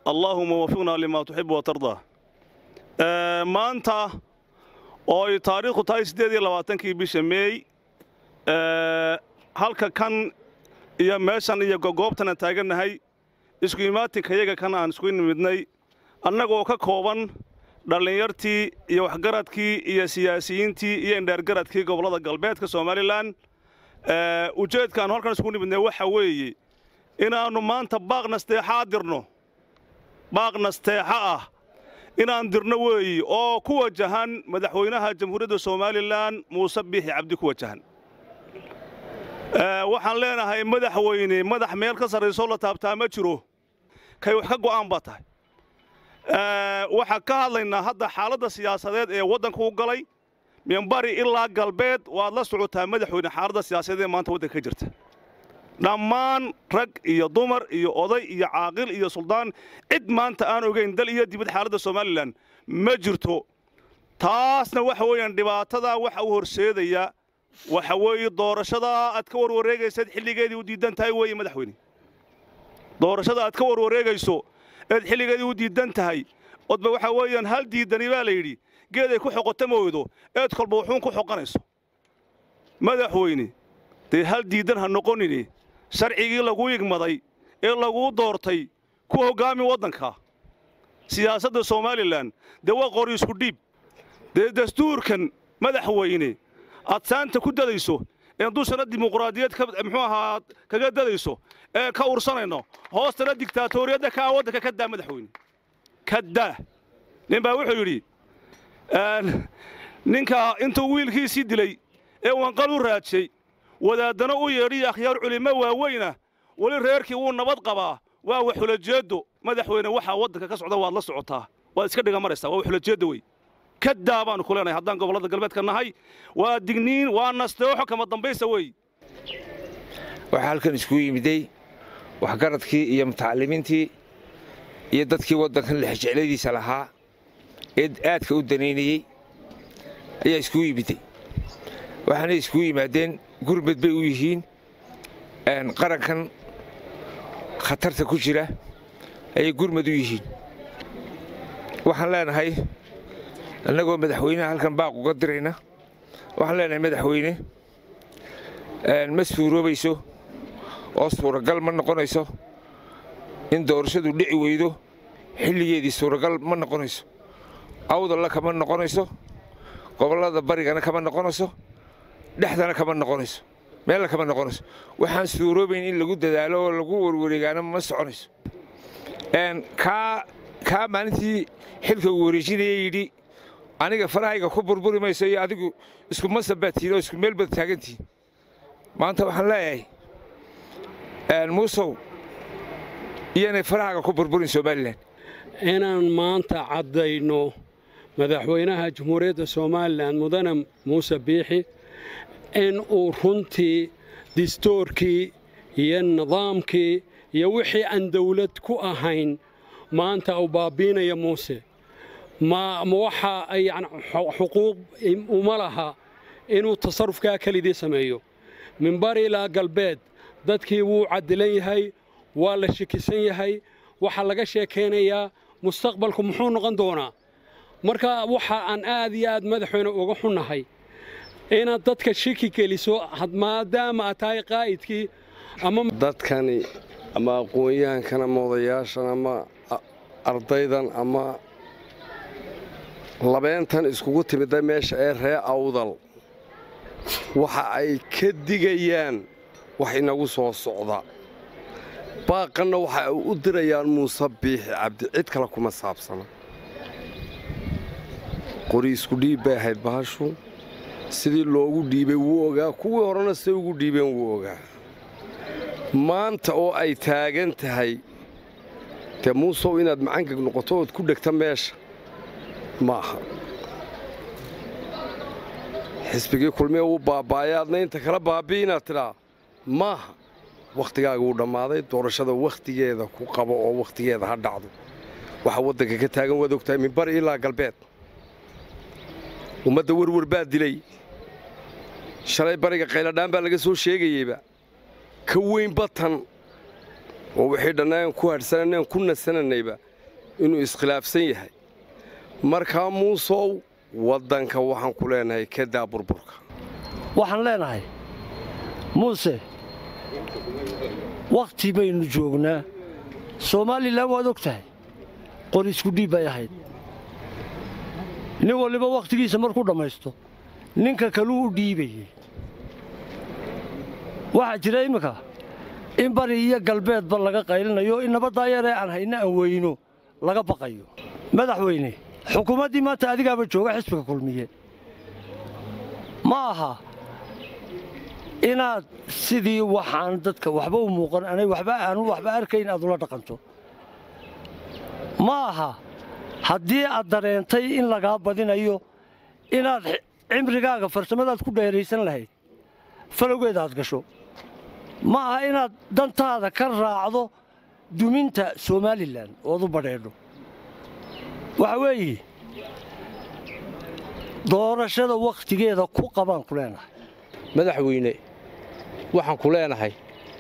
allaahuma wafiqnaa limaa tuxibu watardaa maanta oo ay taariikhdu tahay siddeed iyo labaatankii bisha meey halka kan iyo meeshan iyo gogoobtana taagannahay isku imaatinkayaga kan aan isku nimidnay annagoo ka kooban dhallinyartii iyo waxgaradkii iyo siyaasiyiintii iyo indheergaradkii gobollada galbeedka somalilan ujeedkaan halkan isku nimidnay waxa weeye inaannu maanta baaq nasteexaa dirno baaq nasteexa ah inaan dirno weeyi oo ku wajahan madaxweynaha jamhuuriyadda somalilan muuse biixi cabdi ku wajahan waxaan leenahay madaxweyne madax meel ka sarraysoo la taabtaa ma jiro kay wax ka go'aan baa tahay waxaan ka hadlaynaa hadda xaaladda siyaasadeed ee waddanka u galay minbari ilaa galbeed waad la socotaa madaxweyne xaaladda siyaasadeed ee maanta waddanka ka jirta dhammaan rag iyo dumar iyo oday iyo caaqil iyo suldaan cid maanta aan ogayn dal iyo dibad xaaladda somalilan ma jirto taasna waxa weeyaan dhibaatadaa waxa u horseedaya waxa weeye doorashadaa aad ka warwareegaysaed xilligeedii u diidan tahay weeye madaxweyne doorashada aad ka warwareegayso eed xilligeedii u diidan tahay odba waxa weeyaan hal diidani baa la yidhi geed ay ku xoqota mooydo eed kolba wuxuun ku xoqanayso madaxweyne dee hal diidan ha noqonine sharcigii laguu igmaday ee laguu doortay ku hoggaami waddanka siyaasadda somalilan dee waa qori isku dhiib dee dastuurkan madaxweyne aad saanta ku dadayso ee dushana dimuqraadiyad muxuu ahaa kaga dadayso ee ka ursanayno hoostana digtaatoriyadda kaa waddanka ka daa madaxweyne ka daa nin baa wuxuu yidhi ninka intuu wiilkiisii dilay ee wanqal u raajay wadaaddana u yeedhiyo akhyaar culimmo waaweyna weli reerkii wuu nabad qabaa waa waxulajeeddo madaxweyne waxaa waddanka ka socda waad la socotaa waad iska dhiga maraysaa waa waxulajeeddo wey ka daa baannu ku leenahay haddaan gobollada galbeedka nahay waa digniin waa nasteexo kama dambaysa wey waxaa halkan isku yimiday waxgaradkii iyo mutacalimiintii iyo dadkii waddankan lexjecladiisa lahaa ee aadka u danaynayey ayaa isku yimiday waxaanay isku yimaadeen gurmad bay u yihiin qarankan khatarta ku jira ayay gurmad u yihiin waxaan leenahay annagoo madaxweynaha halkan baaq uga dirayna waxaan leenahay madaxweyne ma suuroobayso oo suuragal ma noqonayso in doorashadu dhici weydo xilligeedii suuragal ma noqonayso awdalla kama noqonayso gobollada barigana kama noqonayso dhexdana kama noqonayso meella kama noqonayso waxaan suuroobayn in lagu dadaalo oo lagu warwareegaana ma soconayso kaa maalintii xilka uu wareejinaya yidhi aniga farahayga ku burburi mayso iyo adigu isku masab baad tihiin oo isku meel baad taagantihiin maanta waxaan leeyahay muusow iyanay farahaaga ku burburin somalilan inaan maanta caddayno madaxweynaha jamhuuriyadda somalilan mudane muuse biixi in uu runtii distoorkii iyo nidaamkii iyo wixii aan dawlad ku ahayn maanta uu baabbiinaya muuse ma waxa yani xuquuq uma laha inuu tasarufkaa kelidii sameeyo min bari ilaa galbeed dadkii wuu cadilan yahay waa la shakisan yahay waxaa laga sheekaynayaa mustaqbalku muxuu noqon doonaa marka waxa aan aad iyo aad madaxweyne uga xunnahay inaad dadka shiki geliso maadaama aad tahay qaa'idkii ama dadkani ama aqoon-yahankan ama odayaashan ama ardaydan ama labeentan iskugu timida meesha ee ree awdal waxa ay ka digayaan wax inagu soo socda baaqanna waxa ay u dirayaan muuse biixi cabdi cid kale kuma saabsana qori isku dhiib bay ahayd bahashu sidii loogu dhiibay wuu ogaa kuwii horena siday ugu dhiibeen wuu ogaa maanta oo ay taagan tahay dee muusow inaad macangeg noqoto ood ku dhegta meesha ma aha xisbigii kulmiya wuu baaba'aya adna inta kala baabi'i inaad tidhaa maaha wakhtigaaga wuu dhammaaday doorashada wakhtigeeda ku qabo oo wakhtigeeda ha dhacdo waxa waddanka ka taagan waad ogtahay min bari ilaa galbeed ummadda werwer baa dilay shalay bariga qayladhaan baa laga soo sheegayeyba ka weyn batan oo wixii dhannaan ku hadhsananeen ku nasananayba inuu iskhilaafsan yahay markaa muusow waddanka waxaan ku leenahay ka daa burburka waxaan leenahay muuse wakhti baynu joognaa somalilan waad og tahay qor isku dhiib bay ahayd nin waliba wakhtigiisa markuu dhammaysto ninka kaluu u dhiibayey waxaa jira imminka in bari iyo galbeedba laga qaylinayo in nabaddaa yaree aan hayna aan weyno laga baqayo madaxweyne xukuumaddii maanta adigaaba jooga xisbiga kulmiye ma aha inaad sidii waxaan dadka waxba u muuqan anay waxba aanu waxba arkayn aad ula dhaqanto ma aha haddii aad dareentay in lagaa badinayo inaad cimrigaaga farsamadaad ku dheeraysan lahayd falowgeeda aad gasho ma aha inaad dantaada ka raacdo duminta somalilan ood u badheedho waxa weeye doorashada wakhtigeeda ku qabaan ku leenahay madaxweyne waxaan ku leenahay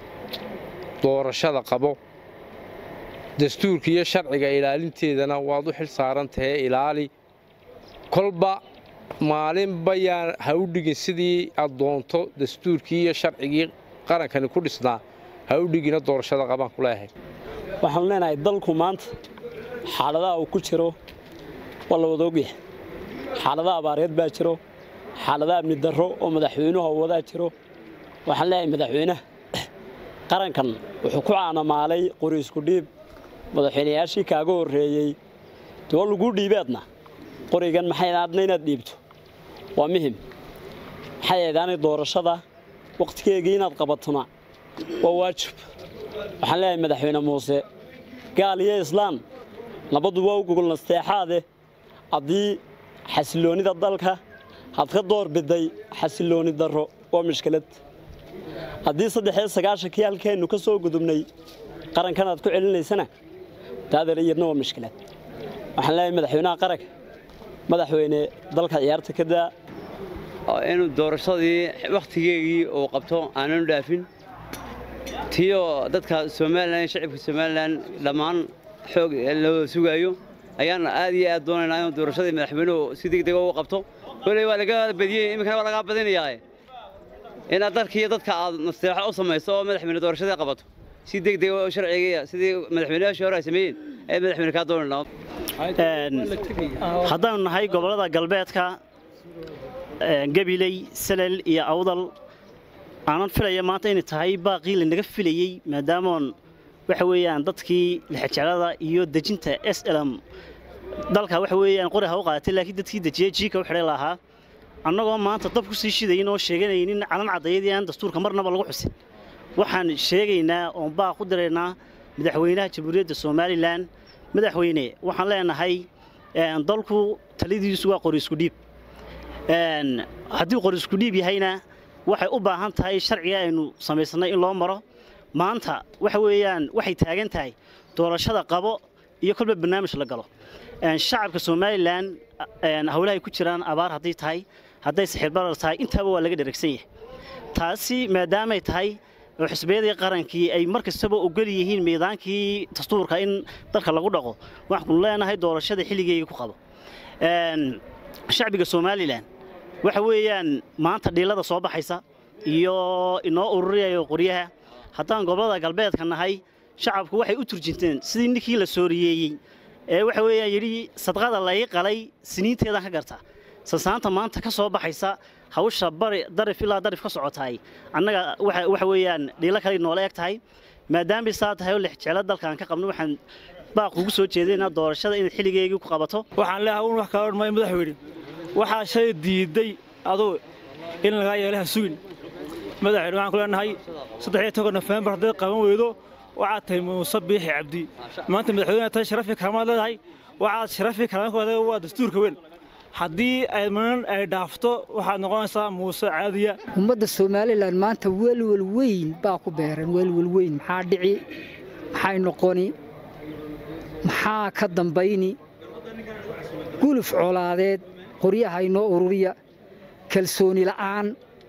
doorashada qabo dastuurka iyo sharciga ilaalinteedana waad u xil saaran tahay ilaali kolba maalinba yaan ha u dhigin sidii aad doonto dastuurkii iyo sharcigii qarankani ku dhisnaa ha u dhigina doorashada qabaan ku leeyahay waxaanu leenahay dalku maanta xaaladaha uu ku jiro waa la wada ogyahay xaalada abaareed baa jiro xaalada amni darro oo madaxweynuhu wadaa jiro waxaan leeyahay madaxweynaha qarankan wuxuu ku caanamaalay qori isku dhiib madaxweynayaashii kaaga horreeyey dee laguu dhiibeedna qorigan maxay aadna inaad dhiibto waa muhim maxay eedaanay doorashada wakhtigeegii inaad qabatona waa waajib waxaan leeyahay madaxweyne muuse gaal iyo islaan labadu waa u gogol nasteexaade haddii xasilloonnida dalka had ka door biday xasillooni darro waa mishkilad haddii saddexiyo sagaashankii halkeennu ka soo gudubnay qarankan aad ku celinaysana taadeer iyadna waa mishkilad waxaan leeyahay madaxweynaha qaranka madaxweyne dalka ciyaarta ka daa inuu doorashadii wakhtigeegii uu qabto aananu dhaafin tiyo dadka somalilan shacibka somalilan dhammaan xoog loo sugaayo ayaan aad iyo aad doonaynaa inuu doorashadii madaxweynuhu si degdega u qabto koley waa laga badiyey iminkana waa lagaa badinayaa inaad dalkiiyo dadka aad nasteexo u samayso oo madaxweyne doorashadii qabato si degdega oo sharciga sidii madaxweynayaashii hore ay sameeyeen ee madaxweyne kaa doonaynaa haddaanu nahay gobollada galbeedka gabiley salel iyo awdal aanan filaya maanta inay tahay baaqii lanaga filayey maadaamoon waxa weeyaan dadkii lixijeclada iyo dejinta s lm dalka waxa weeyaan qori ha u qaadatay laakiin dadkii dejiyey jiika u xidhay lahaa annagoo maanta dab ku sii shidayin oo sheeganaynin calan cadayadii aan dastuurka marnaba lagu xusin waxaan sheegaynaa oon baaq u diraynaa madaxweynaha jamhuuriyadda somalilan madaxweyne waxaan leenahay dalku taladiisu waa qori isku dhiib haddii qori isku dhiib yahayna waxay u baahan tahay sharciga aynu samaysannay in loo maro maanta waxa weeyaan waxay taagan tahay doorashada qabo iyo kolba barnaamij la galo shacabka somalilan howlahay ku jiraan abaar hadday tahay hadday saxiirbarar tahay intaaba waa laga dheragsan yahay taasi maadaamay tahay oo xisbiyadii qarankii ay mar kastaba ogol yihiin miidaankii dastuurka in dalka lagu dhaqo waxaanu leenahay doorashada xilligeega ku qabo shacbiga somalilan waxa weeyaan maanta dhiilada soo baxaysa iyo inoo ururiyayo qoryaha haddaan gobollada galbeedka nahay shacabku waxay u turjinteen sidii ninkii la sooriyeeyey ee waxa weeyaan yidhi sadqada lay qalay siniinteedaan ka garta sasaanta maanta ka soo baxaysa hawsha bari darif ilaa darif ka socotaay annaga waxa weeyaan dhiilo kale noola eg tahay maadaamay saa tahay oo lixjeclo dalkaan ka qabno waxaan baaq ugu soo jeedaynaa doorashada inaad xilligeegii ku qabato waxaan leeyahay un wax kala odhmay madaxweyne waxaa shay diiday aduu in lagaa yeelaha sugin madaxweyne waxaan ku leenahay saddexiyo toban nofembar hadday qaban weydo waxaad tahay muuse biixi cabdi maanta madaxweyne tahay sharafi kalamaad leedahay waxaad sharafi kalamaad ku leedahay waa dastuurka weyn haddii ay manan ay dhaafto waxaad noqonaysaa muuse caadiya ummadda somalilan maanta welwel weyn baa ku beeran welwel weyn maxaa dhici maxay noqoni maxaa ka dambayni guluf colaadeed qoryaha inoo ururiya kalsooni la'aan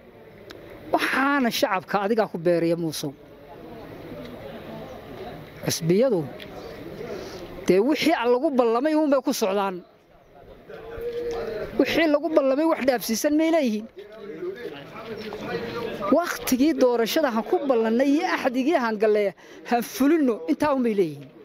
waxaana shacabka adigaa ku beeraya muusow xisbiyadu dee wixii aan lagu ballamay uunbay ku socdaan wixii lagu ballamay wax dhaafsiisan may leeyihiin wakhtigii doorashada han ku ballannay iyo axdigii han galleeya han fulinno intaa unbay leeyihiin